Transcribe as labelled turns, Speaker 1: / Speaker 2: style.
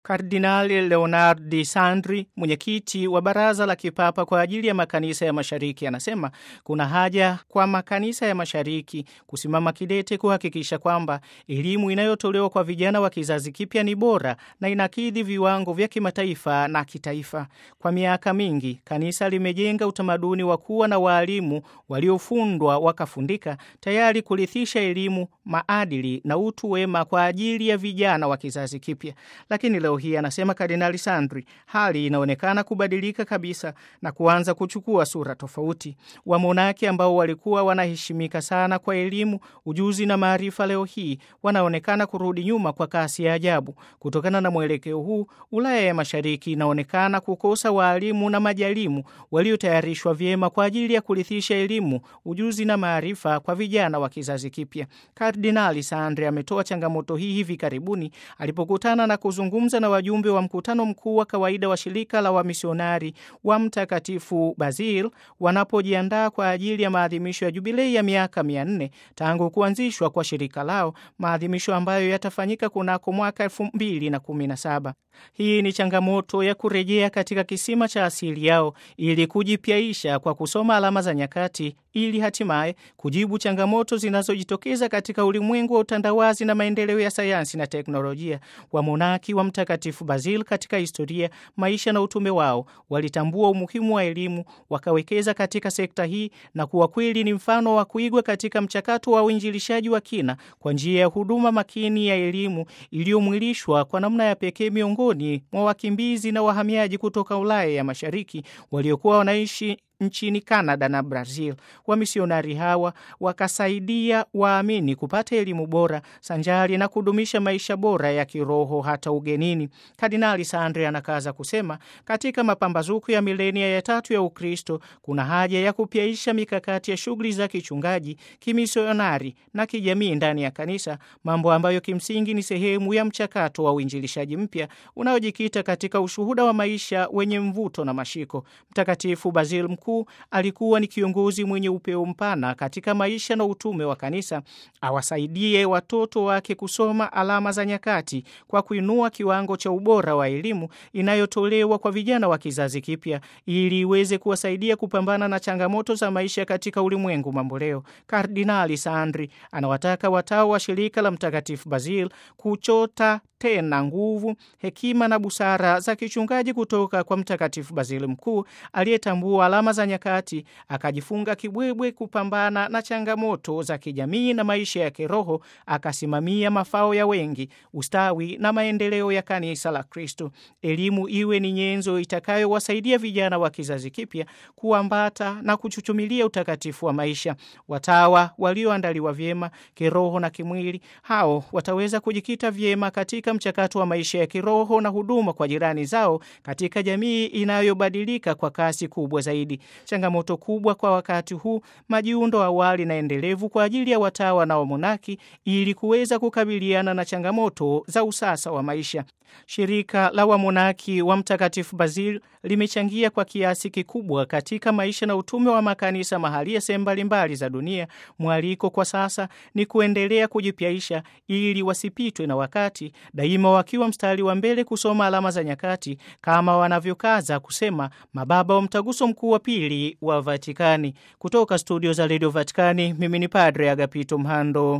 Speaker 1: Kardinali Leonard de Sandri, mwenyekiti wa Baraza la Kipapa kwa ajili ya makanisa ya Mashariki, anasema kuna haja kwa makanisa ya Mashariki kusimama kidete kuhakikisha kwamba elimu inayotolewa kwa vijana wa kizazi kipya ni bora na inakidhi viwango vya kimataifa na kitaifa. Kwa miaka mingi, kanisa limejenga utamaduni wa kuwa na waalimu waliofundwa wakafundika, tayari kurithisha elimu, maadili na utu wema kwa ajili ya vijana wa kizazi kipya. Lakini leo hii, anasema Kardinali Sandri, hali inaonekana kubadilika kabisa na kuanza kuchukua sura tofauti. Wamonaki ambao walikuwa wanaheshimika sana kwa elimu, ujuzi na maarifa, leo hii wanaonekana kurudi nyuma kwa kasi ya ajabu. Kutokana na mwelekeo huu, Ulaya ya Mashariki inaonekana kukosa waalimu na majalimu waliotayarishwa vyema kwa ajili ya kurithisha elimu, ujuzi na maarifa kwa vijana wa kizazi kipya. Kardinali Sandri ametoa changamoto hii hivi karibuni alipokutana na kuzungumza na wajumbe wa mkutano mkuu wa kawaida wa shirika la wamisionari wa Mtakatifu Basil wanapojiandaa kwa ajili ya maadhimisho ya jubilei ya miaka mia nne tangu kuanzishwa kwa shirika lao, maadhimisho ambayo yatafanyika kunako mwaka elfu mbili na kumi na saba. Hii ni changamoto ya kurejea katika kisima cha asili yao ili kujipyaisha kwa kusoma alama za nyakati ili hatimaye kujibu changamoto zinazojitokeza katika ulimwengu wa utandawazi na maendeleo ya sayansi na teknolojia. Wamonaki wa Mtakatifu Basil katika historia, maisha na utume wao walitambua umuhimu wa elimu, wakawekeza katika sekta hii na kuwa kweli ni mfano wa kuigwa katika mchakato wa uinjilishaji wa kina kwa njia ya huduma makini ya elimu iliyomwilishwa kwa namna ya pekee miongoni mwa wakimbizi na wahamiaji kutoka Ulaya ya Mashariki waliokuwa wanaishi nchini Canada na Brazil. Wamisionari hawa wakasaidia waamini kupata elimu bora sanjari na kudumisha maisha bora ya kiroho hata ugenini. Kardinali Sandri anakaza kusema, katika mapambazuko ya milenia ya tatu ya Ukristo kuna haja ya kupyaisha mikakati ya shughuli za kichungaji, kimisionari na kijamii ndani ya kanisa, mambo ambayo kimsingi ni sehemu ya mchakato wa uinjilishaji mpya unaojikita katika ushuhuda wa maisha wenye mvuto na mashiko. Mtakatifu Basil Mkuu alikuwa ni kiongozi mwenye upeo mpana katika maisha na utume wa kanisa. Awasaidie watoto wake kusoma alama za nyakati kwa kuinua kiwango cha ubora wa elimu inayotolewa kwa vijana wa kizazi kipya ili iweze kuwasaidia kupambana na changamoto za maisha katika ulimwengu mamboleo. Kardinali Sandri anawataka watao wa shirika la Mtakatifu Basil kuchota tena nguvu, hekima na busara za kichungaji kutoka kwa Mtakatifu Bazili Mkuu aliyetambua alama za nyakati, akajifunga kibwebwe kupambana na changamoto za kijamii na maisha ya kiroho, akasimamia mafao ya wengi, ustawi na maendeleo ya kanisa la Kristo. Elimu iwe ni nyenzo itakayowasaidia vijana wa kizazi kipya kuambata na kuchuchumilia utakatifu wa maisha. Watawa walioandaliwa vyema kiroho na kimwili, hao wataweza kujikita vyema katika mchakato wa maisha ya kiroho na huduma kwa jirani zao katika jamii inayobadilika kwa kasi kubwa zaidi. Changamoto kubwa kwa wakati huu, majiundo awali na endelevu kwa ajili ya watawa na wamonaki ili kuweza kukabiliana na changamoto za usasa wa maisha. Shirika la wamonaki wa Mtakatifu Basil limechangia kwa kiasi kikubwa katika maisha na utume wa makanisa mahalia sehemu mbalimbali za dunia. Mwaliko kwa sasa ni kuendelea kujipyaisha ili wasipitwe na wakati, daima wakiwa mstari wa mbele kusoma alama za nyakati, kama wanavyokaza kusema mababa wa Mtaguso Mkuu wa Pili wa Vatikani. Kutoka studio za redio Vatikani, mimi ni Padre Agapito Mhando.